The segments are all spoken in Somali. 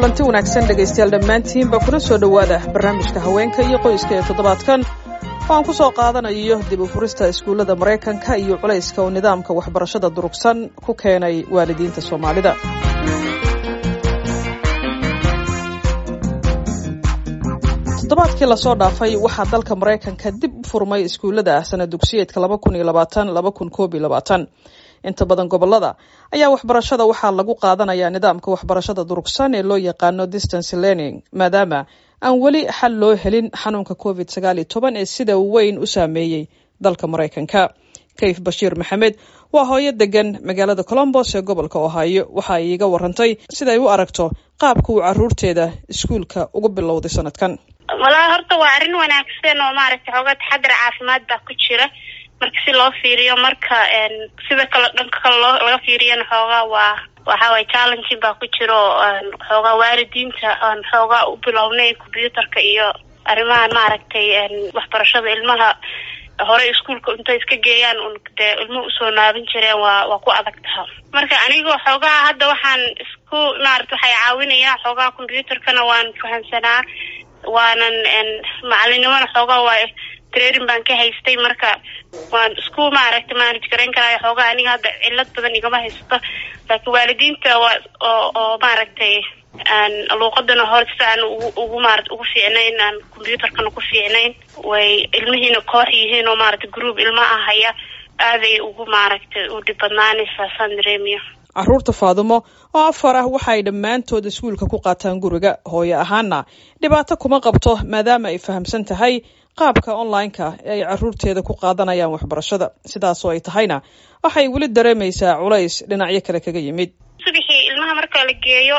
kulanti wanaagsan dhegaystayaal dhammaantiinba kuna soo dhowaada barnaamijka haweenka iyo qoyska ee toddobaadkan oo aan ku soo qaadanayo dib u furista iskuullada maraykanka iyo culayska oo nidaamka waxbarashada durugsan ku keenay waalidiinta soomaalida toddobaadkii lasoo dhaafay waxaa dalka maraykanka dib u furmay iskuullada sana dugsiyeedka laba kun iyo labaatan laba kun koob iyo labaatan inta badan gobolada ayaa waxbarashada waxaa lagu qaadanayaa nidaamka waxbarashada durugsan ee loo yaqaano distance learning maadaama aan weli xal loo helin xanuunka covid sagaal iyo toban ee sida weyn u saameeyey dalka maraykanka kayf bashiir maxamed waa hooyo degan magaalada colombos ee gobolka ohaayo waxa ay iiga warantay siday u aragto qaabka uu caruurteeda iskuulka ugu bilowday sanadkan walahi horta waa arrin wanaagsan oo maaragtay xoogaa taxadar caafimaad baa ku jira marka si loo fiiriyo marka sida kale dhanka kale loo laga fiiriyana xoogaa waa waxa waye challenging baa ku jira oo xoogaa waalidiinta aan xoogaa u bilownay combyuutarka iyo arrimahan maaragtay waxbarashada ilmaha hore iskuolka intay iska geeyaan un dee ilmuhu usoo naaban jireen waa waa ku adag taha marka anigoo xoogaa hadda waxaan isku maarata waxay caawinayaa xoogaa combyuutarkana waan fahamsanaa waanan macalinimona xoogaa waa training baan ka haystay marka waan isku maaragtay manage garayn karaayo xoogaa aniga hadda cilad badan igama haysato laakiin waalidiinta waa oo oo maaragtay luuqadana hor si aan ugu ugu maarata ugu fiicnayn aan combyuutarkana ku fiicnayn way ilmihiina koox yihiin oo maaragtay group ilma ah haya aaday ugu maaragtay u dhib badnaanaysaa saan dareemiya caruurta faadumo oo afar ah waxaay dhammaantood iskuulka ku qaataan guriga hooyo ahaana dhibaato kuma qabto maadaama ay fahamsan tahay qaabka online-ka ee ay caruurteeda ku qaadanayaan waxbarashada sidaasoo ay tahayna waxay weli dareemaysaa culays dhinacyo kale kaga yimid subixii ilmaha marka la geeyo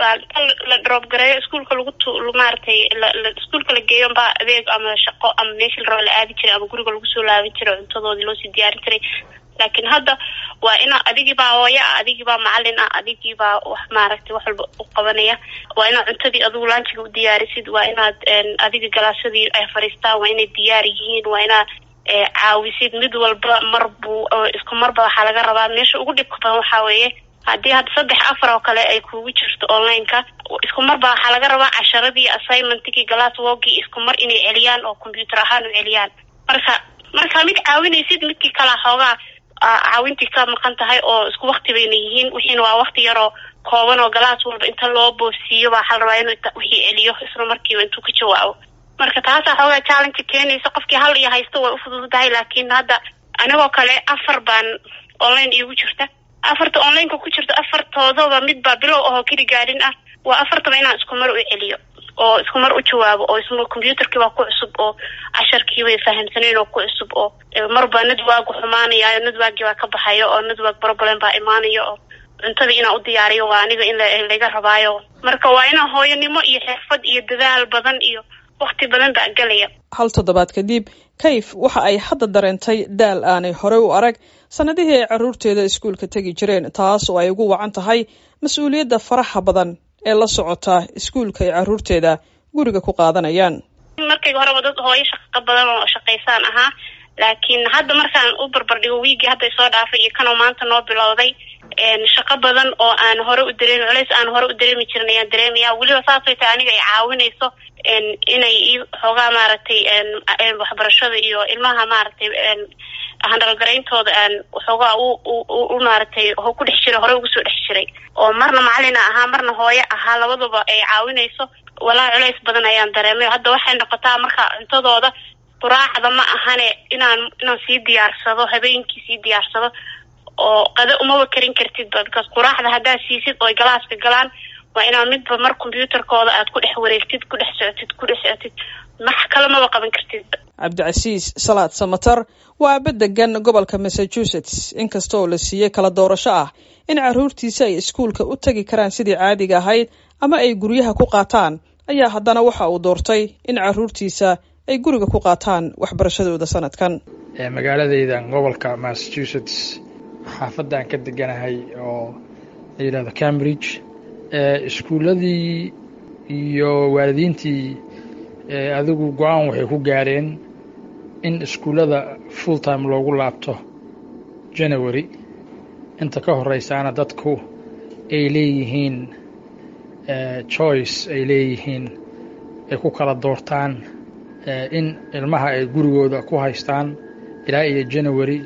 la drop gareeyo iskuolka lagu t maaratay iskuolka la geeyo baa adeeg ama shaqo ama meeshii la raba la aadi jiray ama guriga lagu soo laaban jiray cuntadoodii loosii diyaarin jiray laakiin hadda waa ina adigiibaa hooyo ah adigiibaa macalin ah adigiibaa wax maaragtay wax walba u qabanaya waa inaad cuntadii adigu laanjiga u diyaarisid waa inaad adiga galaasadii ay fadhiistaan waa inay diyaar yihiin waa inaad caawisid mid walba mar buu isku marba waxaa laga rabaa meesha ugu dhibka badan waxaa weeye haddii hadda saddex afar oo kale ay kugu jirto online-ka isku marba waxaa laga rabaa casharadii assignmentkii glass wogii isku mar inay celiyaan oo combyuutar ahaan u celiyaan marka markaa mid caawinaysid midkii kalaa xoogaa caawintii ka maqan tahay oo isku wakti bayna yihiin wixiina waa wakti yaroo kooban oo galaas walba inta loo boosiiyo baa waxaa la rabaa inuu wixii celiyo isla markiiba intuu ka jawaabo marka taasaa xoogaa challenge keenaysa qofkii hal iyo haysto way ufududahay laakiin hadda anigoo kale afar baan online iigu jirta afarta online-ka ku jirta afartoodaba mid baa bilow ahoo keli gaadhin ah waa afartaba inaan isku mar u celiyo oo isku mar u jawaabo oo isma combyuutarkii baa ku cusub oo casharkii bay fahamsanayn oo ku cusub oo marba nadwaagu xumaanayayo nadwaagii baa ka baxayo oo nadwaag problem baa imaanayo oo cuntadii inaan u diyaariyo waa aniga in laga rabaayo marka waa inaan hooyanimo iyo xirfad iyo dadaal badan iyo wakti badan baa gelaya hal toddobaad kadib kayf waxa ay hadda dareentay daal aanay horey u arag sanadihii ay caruurteeda iskuulka tegi jireen taas oo ay ugu wacan tahay mas-uuliyadda faraha badan ee la socota iskuulka ay caruurteeda guriga ku qaadanayaan markayga horeba dad hooyo shaqo badan oo shaqaysaan ahaa laakiin hadda markaan u barbardhigo wiigii hadday soo dhaafay iyo kanoo maanta noo bilowday shaqo badan oo aan hore u dareemi culays aan hore u dareemi jirin ayaan dareemaya weliba saasay tahay aniga ay caawinayso inay i xoogaa maaragtay waxbarashada iyo ilmaha maaragtay handalgarayntooda aan waxoogaa u maaragtay ku dhex jiray hore ugu soo dhex jiray oo marna macalina ahaa marna hooyo ahaa labadaba ay caawinayso walaa culays badan ayaan dareemay hadda waxay noqotaa marka cuntadooda quraacda ma ahane inaan inaan sii diyaarsado habeenkii sii diyaarsado oo qado umaba karin kartidba because quraacda haddaad siisid ooy galaaska galaan waa inaad midba mar combyuutarkooda aad ku dhex wareegtid ku dhex socotid ku dhex socotid max kale maba qaban kartidba cabdicasiis salaad samatar waa aaba degan gobolka massachusetts inkasta oo la siiyey kala doorasho ah in caruurtiisa ay iskuulka u tegi karaan sidii caadiga ahayd ama ay guryaha ku qaataan ayaa haddana waxa uu doortay in caruurtiisa ay guriga ku qaataan waxbarashadooda sanadkan magaaladeyda gobolka massachusetts xaafadaan ka deganahay oo la yidhahdo cambridge iskuulladii iyo waalidiintii adigu go-aan waxay ku gaareen in iskuullada full time loogu laabto january inta ka horeysaana dadku ay leeyihiin choice ay leeyihiin ay ku kala doortaan in ilmaha ay gurigooda ku haystaan ilaa iyo january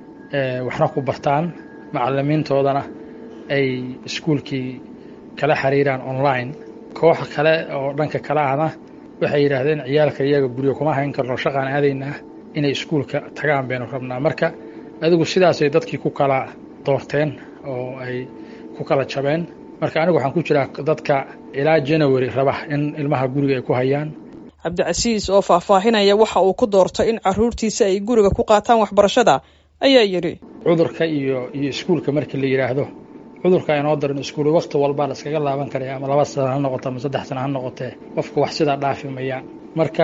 waxna ku bartaan macalimiintoodana ay iskuulkii kala xiriiraan online kooxa kale oo dhanka kale ahna waxay yidhaahdeen ciyaalka iyaga guriga kuma hayn karno shaqaan aadaynaa inay iskuulka tagaan baynu rabnaa marka adigu sidaasay dadkii ku kala doorteen oo ay ku kala jabeen marka anigu waxaan ku jiraa dadka ilaa january raba in ilmaha guriga ay ku hayaan cabdicasiis oo faahfaahinaya waxa uu ku doortay in caruurtiisa ay guriga ku qaataan waxbarashada ayaa yidhi cudurka iyo iyo iskuulka markii la yidhaahdo cudurka inoo daran iskuul wakti walbaa la iskaga laaban karaya ama laba sana ha noqoto ama saddex sana ha noqotee qofka wax sidaa dhaafi mayaan marka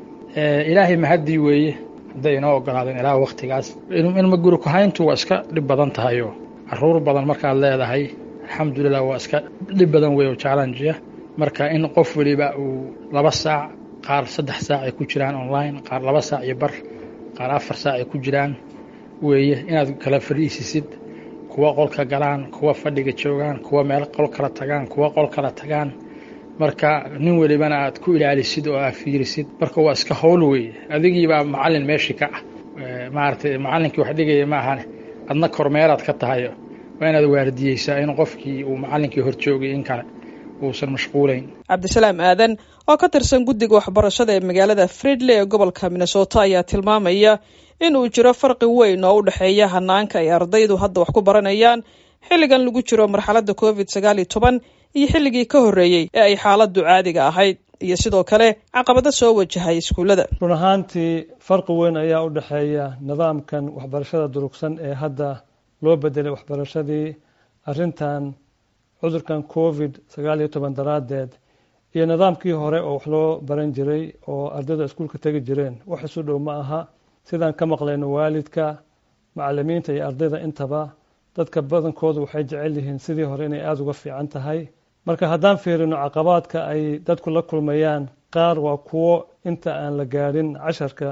ilaahay mahaddii weeye hadday inoo ogolaadeen ilaa waktigaas ilma guri kuhayntu waa iska dhib badan tahayo caruur badan markaad leedahay alxamdulilah waa iska dhib badan wey oo challengeya marka in qof weliba uu laba saac qaar saddex saac ay ku jiraan online qaar laba saac iyo bar qaar afar saac ay ku jiraan weeye inaad kala fadhiisisid kuwa qolka galaan kuwa fadhiga joogaan kuwa meel qol kala tagaan kuwa qol kala tagaan marka nin welibana aad ku ilaalisid oo aad fiirisid marka waa iska howl weeye adigiibaa macallin meeshii ka ah maaragtay macallinkii wax dhigaya ma ahane adna kormeeraad ka tahay waa inaad waardiyeysaa in qofkii uu macallinkii hor joogay in kale uusan mashquulayn cabdisalaam aadan oo ka tirsan guddiga waxbarashada ee magaalada fridley ee gobolka minnesota ayaa tilmaamaya in uu jiro farqi weyn oo u dhexeeya hanaanka ay ardaydu hadda wax ku baranayaan xilligan lagu jiro marxaladda covid sagaal iyo toban iyo xilligii ka horreeyey ee ay xaaladdu caadiga ahayd iyo sidoo kale caqabado soo wajahay iskuullada run ahaantii farqi weyn ayaa u dhexeeya nidaamkan waxbarashada durugsan ee hadda loo bedelay waxbarashadii arrintan cudurkan covid sagaal iyo toban daraaddeed iyo nidaamkii hore oo wax loo baran jiray oo ardayda iskuulka tegi jireen wax isu dhow ma aha sidaan ka maqlayno waalidka macalimiinta iyo ardayda intaba dadka badankoodu waxay jecel yihiin sidii hore inay aada uga fiican tahay marka haddaan fiirino caqabaadka ay dadku la kulmayaan qaar waa kuwo inta aan la gaadhin casharka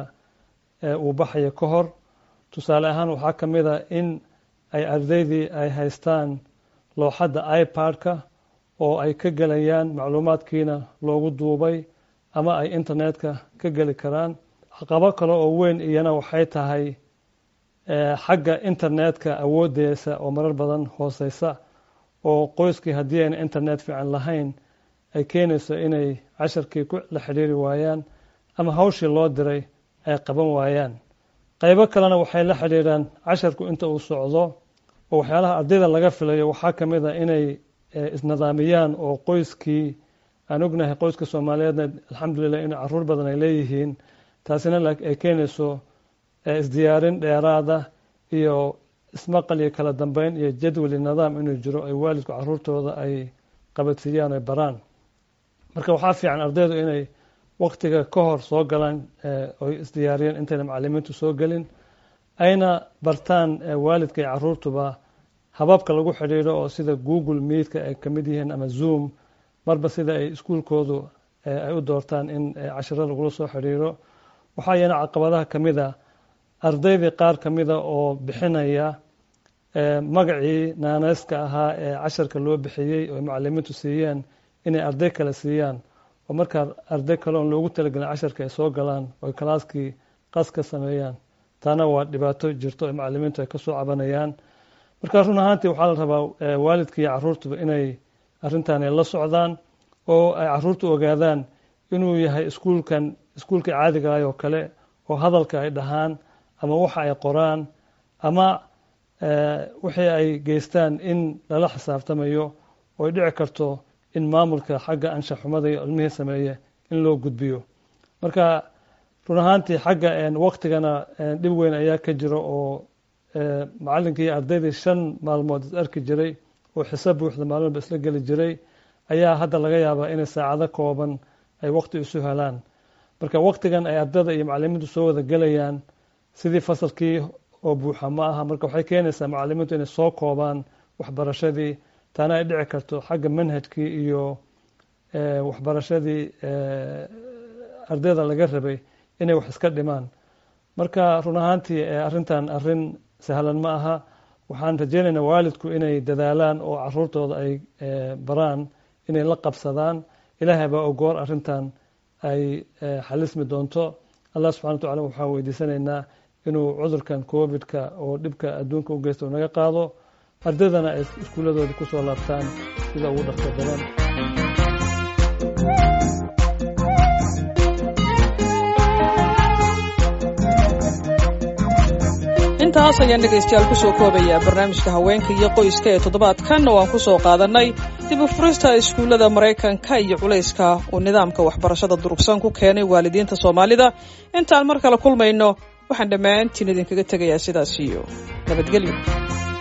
uu baxayo ka hor tusaale ahaan waxaa ka mid a in ay ardaydii ay haystaan looxadda ipad-ka oo ay ka gelayaan macluumaadkiina loogu duubay ama ay internetka ka geli karaan caqabo kale oo weyn iyana waxay tahay xagga internetka awooddeesa oo marar badan hooseysa oo qoyskii haddii ayna internet fiican lahayn ay keenayso inay casharkii la xidhiiri waayaan ama hawshii loo diray ay qaban waayaan qaybo kalena waxay la xidhiiraan casharku inta uu socdo oo waxyaalaha ardayda laga filayo waxaa ka mid a inay isnidaamiyaan oo qoyskii aan ognahay qoyska soomaaliyeedna alxamdulilah in caruur badan ay leeyihiin taasina ay keenayso isdiyaarin dheeraada iyo ismaqal iyo kala dambeyn iyo jadwali nidaam inuu jiro ay waalidku caruurtooda ay qabadsiiyaan oy baraan marka waxaa fiican ardaydu inay waktiga ka hor soo galaan oy isdiyaariyeen intayna macalimiintu soo gelin ayna bartaan waalidka iyo caruurtuba hababka lagu xidhiidho oo sida google meidka ay kamid yihiin ama zoom marba sida ay iskuulkoodu ay u doortaan in cashiro lagula soo xidhiiro waxaa iyana caqabadaha ka mid a ardaydii qaar ka mida oo bixinaya magacii naaneyska ahaa ee casharka loo bixiyey oo macalimiintu siiyeen inay arday kale siiyaan oo markaa arday kale oon loogu talagelin casharka ay soo galaan oo kalaaskii qas ka sameeyaan taana waa dhibaato jirto ee macalimiintu ay kasoo cabanayaan markaa run ahaantii waxaa la rabaa waalidka iyo caruurtuba inay arrintan ay la socdaan oo ay caruurtu ogaadaan inuu yahay iskuulkan iskuulka caadiga ah oo kale oo hadalka ay dhahaan ama waxa ay qoraan ama wixii ay geystaan in lala xisaabtamayo oo ay dhici karto in maamulka xagga anshaxumada iyo ilmihii sameeye in loo gudbiyo marka run ahaantii xagga waktigana dhib weyn ayaa ka jiro oo macalinkii iyo ardaydii shan maalmood is arki jiray oo xisaab buuxda maalmoodba isla geli jiray ayaa hadda laga yaabaa inay saacado kooban ay wakti isu helaan marka waktigan ay ardada iyo macalimiintu soo wada gelayaan sidii fasalkii oo buuxa ma aha marka waxay keenaysaa macalimiintu inay soo koobaan waxbarashadii taana ay dhici karto xagga manhajkii iyo waxbarashadii ardayda laga rabay inay wax iska dhimaan marka run ahaantii arrintan arrin sahlan ma aha waxaan rajeynaynaa waalidku inay dadaalaan oo caruurtooda ay baraan inay la qabsadaan ilaahay baa ogoor arrintan ay xalismi doonto allah subxana wa tacala waxaan weydiisanaynaa inuu cudurkan covidka oo dhibka adduunka u geysta naga qaado ardaydana ay iskuuladooda ku soo laabtaan sida ugu dhaqso badan intaas ayaan dhegaystayaal kusoo koobayaa barnaamijka haweenka iyo qoyska ee toddobaadkan oo aan ku soo qaadannay dib u furista iskuullada maraykanka iyo culayska uu nidaamka waxbarashada durugsan ku keenay waalidiinta soomaalida intaan mar kale kulmayno waxaan dhammaantiin idinkaga tegayaa sidaas iyo nabadgelyo